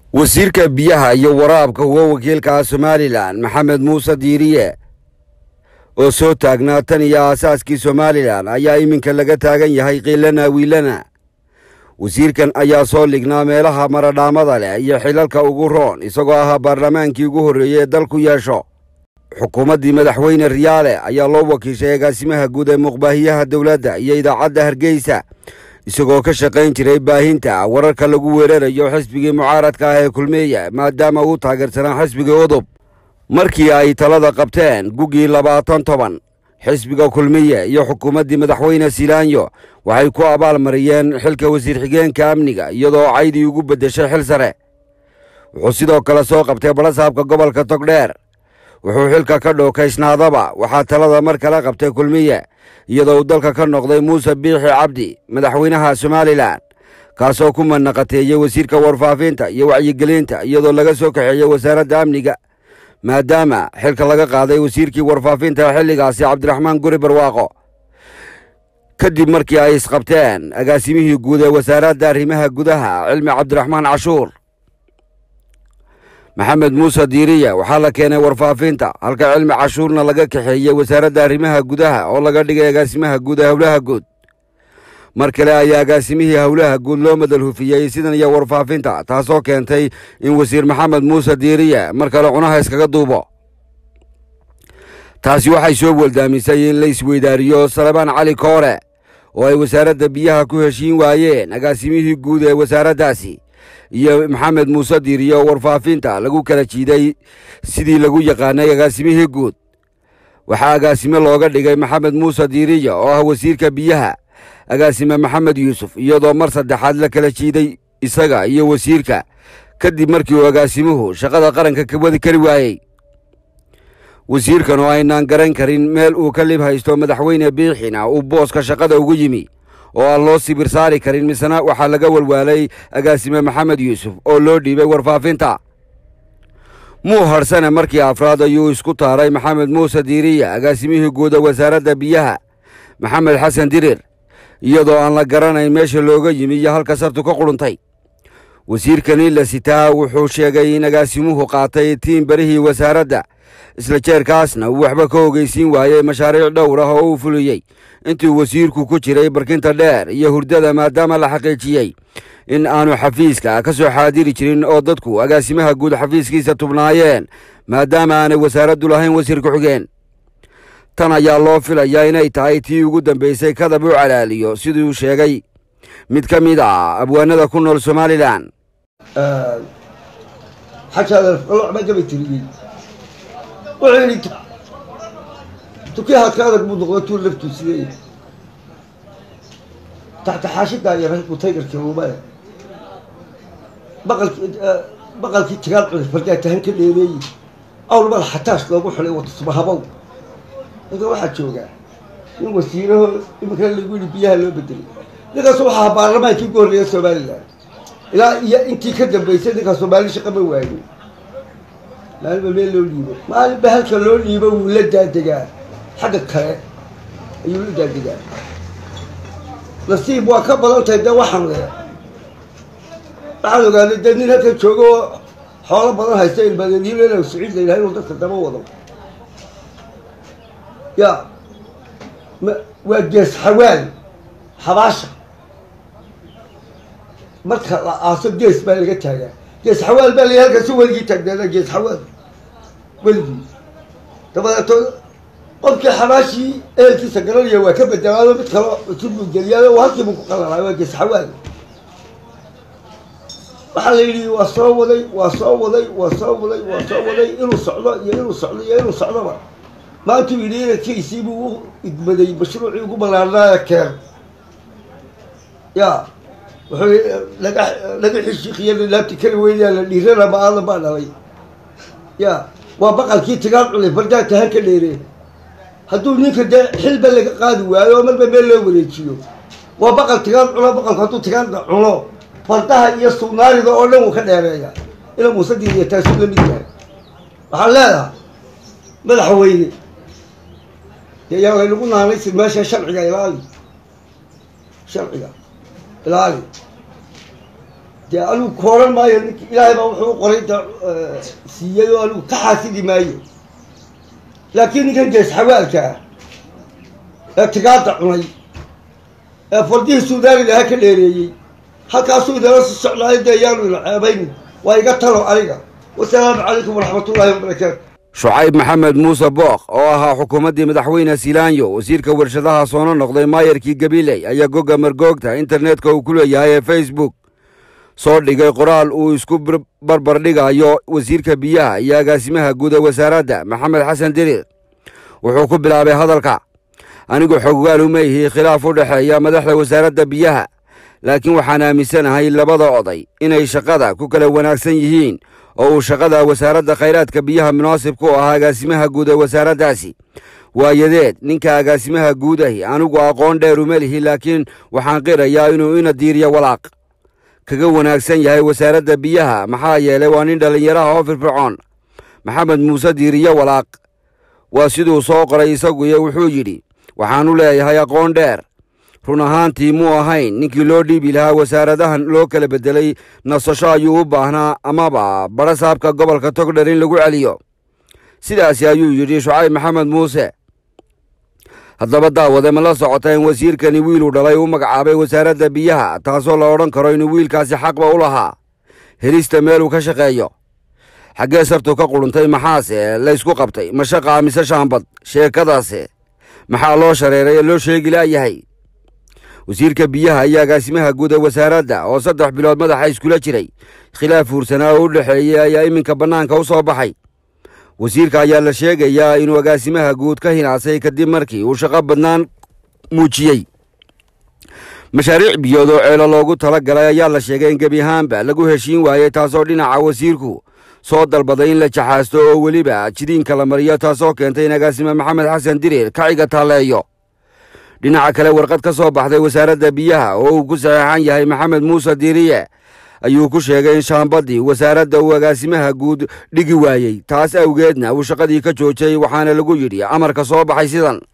wasiirka biyaha iyo waraabka uga wakiilka somalilan maxamed muuse diiriye oo soo taagnaa tan iyo aasaaskii somalilan ayaa iminka laga taagan yahay kiilana wiilana wasiirkan ayaa soo lignaa meelaha maradhaamada leh iyo xilalka ugu roon isagoo ahaa baarlamaankii ugu horreeyey ee dalku yeesho xukuumaddii madaxweyne riyaale ayaa loo wakiishay agaasimaha guud ee muqbaahiyaha dowladda iyo idaacadda hargeysa isagoo ka shaqayn jiray baahinta wararka lagu weerarayo xisbigii mucaaradka ah ee kulmeeya maadaama uu taageersanaa xisbigii udub markii ay talada qabteen guggii labaatan toban xisbiga kulmiye iyo xukuumaddii madaxweyne silaanyo waxay ku abaalmariyeen xilka wasiir xigeenka amniga iyadoo caydii ugu beddeshay xil sare wuxuu sidoo kale soo qabtay badhasaabka gobolka togdheer wuxuu xilka ka dhookaysnaadaba waxaa talada mar kale qabtay kulmiye iyadoo uu dalka ka noqday muuse biixi cabdi madaxweynaha somalilan kaasoo ku manaqateeyey wasiirka warfaafinta iyo wacyigelinta iyadoo laga soo kaxeeyey wasaaradda amniga maadaama xilka laga qaaday wasiirkii warfaafinta xilligaasi cabdiraxmaan guri barwaaqo kadib markii ay isqabteen agaasimihii guud ee wasaaradda arrimaha gudaha cilmi cabdiraxmaan cashuur maxamed muuse diiriya waxaa la keenay warfaafinta halka cilmi cashuurna laga kaxeeyey wasaaradda arrimaha gudaha oo laga dhigay agaasimaha guud ee howlaha guud mar kale ayaa agaasimihii howlaha guud loo madal hufiyey sidan iyo warfaafinta taasoo keentay in wasiir maxamed muuse diiriye mar kale cunaha iskaga duubo taasi waxay soo weldaamisay in la isweydaariyo salebaan cali koore oo ay wasaaradda biyaha ku heshiin waayeen agaasimihii guud ee wasaaraddaasi iyo maxamed muuse diiriye oo warfaafinta lagu kala jiiday sidii lagu yaqaanay agaasimihii guud waxaa agaasime looga dhigay maxamed muuse diiriye oo ah wasiirka biyaha agaasime maxamed yuusuf iyadoo mar saddexaad la kala jiiday isaga iyo wasiirka kadib markii uu agaasimuhu shaqada qaranka ka wadi kari waayey wasiirkan oo aynaan garan karin meel uu ka lib haysto madaxweyne biixina uu booska shaqada ugu yimi oo aan loo sibir saari karin misena waxaa laga walwaalay agaasime maxamed yuusuf oo loo dhiibay warfaafinta muu harsane markii afraad ayuu isku taaray maxamed muuse diiriya agaasimihii guuda wasaaradda biyaha maxamed xasan dirir iyadoo aan la garanayn meesha looga yimi iyo halka sartu ka quruntay wasiirkani la sitaa wuxuu sheegay in agaasimuhu qaatay tiin barihii wasaaradda isla jeerkaasna uu waxba ka ogeysiin waayey mashaariic dhowr ah oo uu fuliyey intuu wasiirku ku jiray barkinta dheer iyo hurdada maadaama la xaqiijiyey in aanu xafiiska ka soo xaadiri jirin oo dadku agaasimaha guud xafiiskiisa tubnaayeen maadaama aanay wasaaraddu lahayn wasiir ku-xigeen tan ayaa loo filayaa inay tahay tii ugu dambaysay kadab u calaaliyo siduu sheegay mid ka mid ah abwaanada ku nool somalilan xajaadalocba gabay tiriyey wuxuu yidhi tukiyaha ka adag buu noqda tuu laftuu sidee taxta xaashidaa yaray buu taygarkii luumaya baqalkii baqalkii tigaal cunay fardaatahan ka dheereeyey awlmada xataash loogu xulay watusmahabow ninka waxaa joogaa nin wasiiraho iminkana lagu yidhi biyaha loo bedelay ninkaas waxaa ahaa baarlamaankii ugu horreeya somalilan ilaa iyo intii ka dambaysay ninkaa soomaali shaqa ma waayo maalinba meel loo dhiibo maalinba halka loo dhiibo wuu la daadegaa xagga kale ayuu la daadegaa nasiib waa ka badan tahay dee waxaan le waxaan ogaaday dee nin halkan joogo oo xoolo badan haysta ilmadeediil saciid la yidhaha inuu dadka daba wado ya ma waa gees xawaal xabaasha marka la aaso gees baa laga taagaa gees xawaal baa la halkaasi weligii taagnaada gees xawaal weligii dabadeeto qofkii xabaashii ehelkiisa garanaya waa ka bedelaado mid kalo cusub buu geliyaao halkiibuu ku qalalay waa gees xawaal waxaa la yidhi waa soo waday waa soo waday waa soo waday waa soo waday inuu socdo iyo inuu socdo iyo inuu socdoba maantuu yidhi inankiisii buu u idmaday mashruucii ugu banaanaaya keer ya wuxuu laga laga xishiiqiya laabti kari weynayaa la dhiirana ma-aada baa dhalay ya waa baqalkii tigaan cunay fardaa tahan ka dheeree hadduu ninka dee xilba laga qaadi waayo oo marba meel loo wareejiyo waa baqal tigaan cuno baqalku hadduu tigaanna cuno fardaha iyo sugnaarida oo dhan wuu ka dheereeya ina muusadiidiya taasuu la mid yahay waxaan leedahay madaxweyne dee yaa laynagu naanaysi meesha sharciga ilaali sharciga ilaali dee anigu kooran maayo nink ilaahay baa wuxuu u qoray da siiyey oo anigu ka xaasidi maayo laakiin ninkan gees xawaalka ah ee tigaada cunay ee fardihii suudaaniga aha ka dheereeyey halkaasuu idala si socdaayo dee yaanu ina ceebayn waa iga talo aniga wasalaamu calaykum waraxmatullaahi wabarakaatu shucayb maxamed muuse bookh oo ahaa xukuumaddii madaxweyne silaanyo wasiirka warshadaha soona noqday maayarkii gabiley ayaa gogga margoogta internetka uu ku leeyahay ee facebook soo dhigay qoraal uu isku barbar dhigayo wasiirka biyaha iyo agaasimaha guud ee wasaaradda maxamed xasan diriir wuxuu ku bilaabay hadalka anigu xoggaal uma ihi khilaaf u dhexeeya madaxda wasaaradda biyaha laakiin waxaan aaminsanahay labada oday inay shaqada ku kala wanaagsan yihiin oo uu shaqada wasaaradda khayraadka biyaha munaasib ku ahaa agaasimaha guud ee wasaaraddaasi waayadeed ninka agaasimaha guud ahi anigu aqoon dheer uma lihi laakiin waxaan qirayaa inuu ina diiriyo walaaq kaga wanaagsan yahay wasaaradda biyaha maxaa yeelay waa nin dhallinyaraha oo firfircoon maxamed muuse diiriyo walaaq waa siduu soo qoray isaguiyo wuxuu yidhi waxaanu leeyahay aqoon dheer run ahaantii muu ahayn ninkii loo dhiibi lahaa wasaaradahan loo kala beddelay nasasho ayuu u baahnaa amaba badha saabka gobolka togdher in lagu celiyo sidaasi ayuu yidhi shucayb maxamed muuse haddaba daawade ma la socota in wasiirkani wiiluu dhalay u magacaabay wasaaradda biyaha taasoo la odhan karo inuu wiilkaasi xaqba u lahaa helista meeluu ka shaqeeyo xaggee sabtu ka quruntay maxaase laysku qabtay mashaqa mise shaambad sheekadaase maxaa loo shareeray ee loo sheegi laayahay wasiirka biyaha iyo agaasimaha guud ee wasaaradda oo saddex bilood madaxa iskula jiray khilaaf fuursanaa oo u dhexeeyey ayaa iminka bannaanka u soo baxay wasiirka ayaa la sheegayaa inuu agaasimaha guud ka hinaasay kadib markii uu shaqo badnaan muujiyey mashaariic biyood oo ceelo loogu tala galay ayaa la sheegay in gebi ahaanba lagu heshiin waayey taasoo dhinaca wasiirku soo dalbaday in la jaxaasto oo weliba jidiinka la mariyo taasoo keentay in agaasime maxamed xasan diriir kaciga taalleeyo dhinaca kale warqad ka soo baxday wasaaradda biyaha oo uu ku saxeexan yahay maxamed muuse diiriye ayuu ku sheegay in shaambaddii wasaaradda uu agaasimaha guud dhigi waayey taas awgeedna uu shaqadii ka joojiyey waxaana lagu yidhi amarka soo baxay sidan